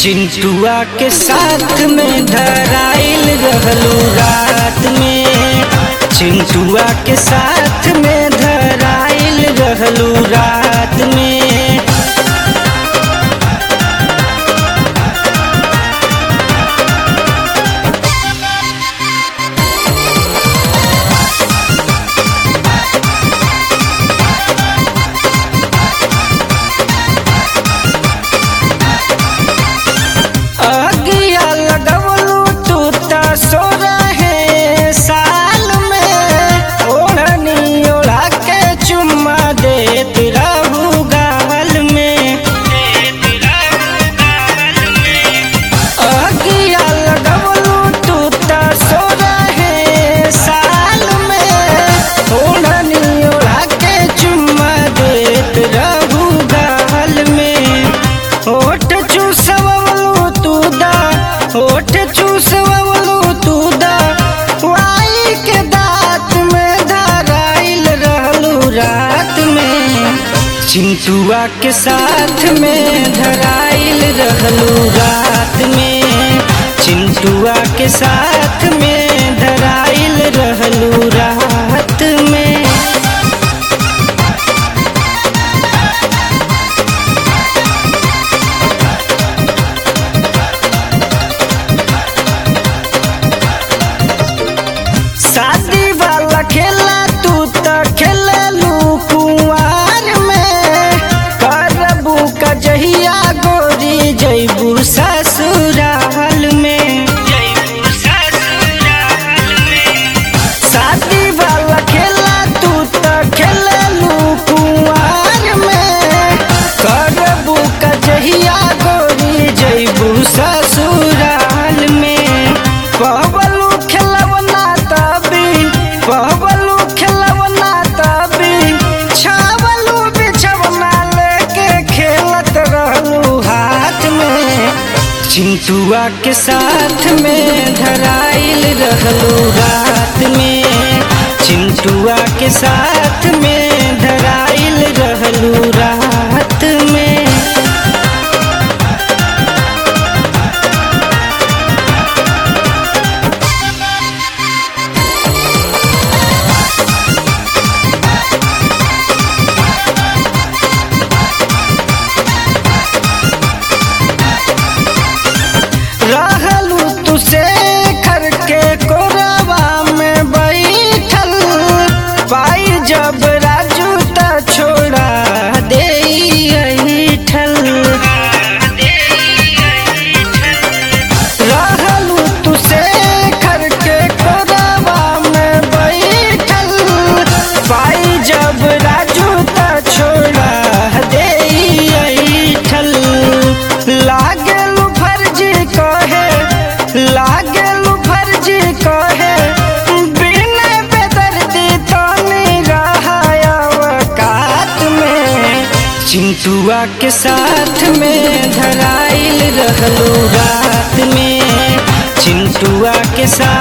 चिंटुआ के साथ में धराइल रहलू रात में चिंटुआ के साथ में धराइल रहलू रात में अगिया लगवलू तू त सो रहे साल में ओढ़नी ओढ़ा के चुम्मा देत रहू गावल में अगिया लगवलू तू त सो रहे साल में ओढ़नी ओढ़ा के चुम्मा देत रहू गावल में होठ चूसवलू तू दा होठ चूसवलू तू दा वाई के दांत में धराइल रहलू रात में चिंटुआ के साथ में धराइल रहलू रात में चिंटुआ के साथ में धराइल रहलू रात में शादी वाला खेला तू त खेललू कुंवार में करबू का जहिया गोरी जैबू ससुराल में शादी वाला खेला तू त खेललू कुंवार में करबू का जहिया गोरी जैबू ससुराल में कहबलू खेलवना तभी कहबलू खेलवना तभी छावलू बिछवना लेके खेलत रहलू हाथ में चिंटुआ के साथ में धराइल रहलू रात में चिंटुआ के साथ में धराइल रहलू रात में रहलू तुसे खर के कोरवा में बैठल पाई जब राजू त छोड़ा दे ठल रहलू तुसे खर के कोरवा में बैठल पाई जब राजू त छोड़ा दे ठल लागलू फर्जी कहे लागलू फर्जी कहे बिना बेदर्दी तनी रहायवकात में चिंटुआ के साथ में धराइल रहलू रात में चिंटुआ के साथ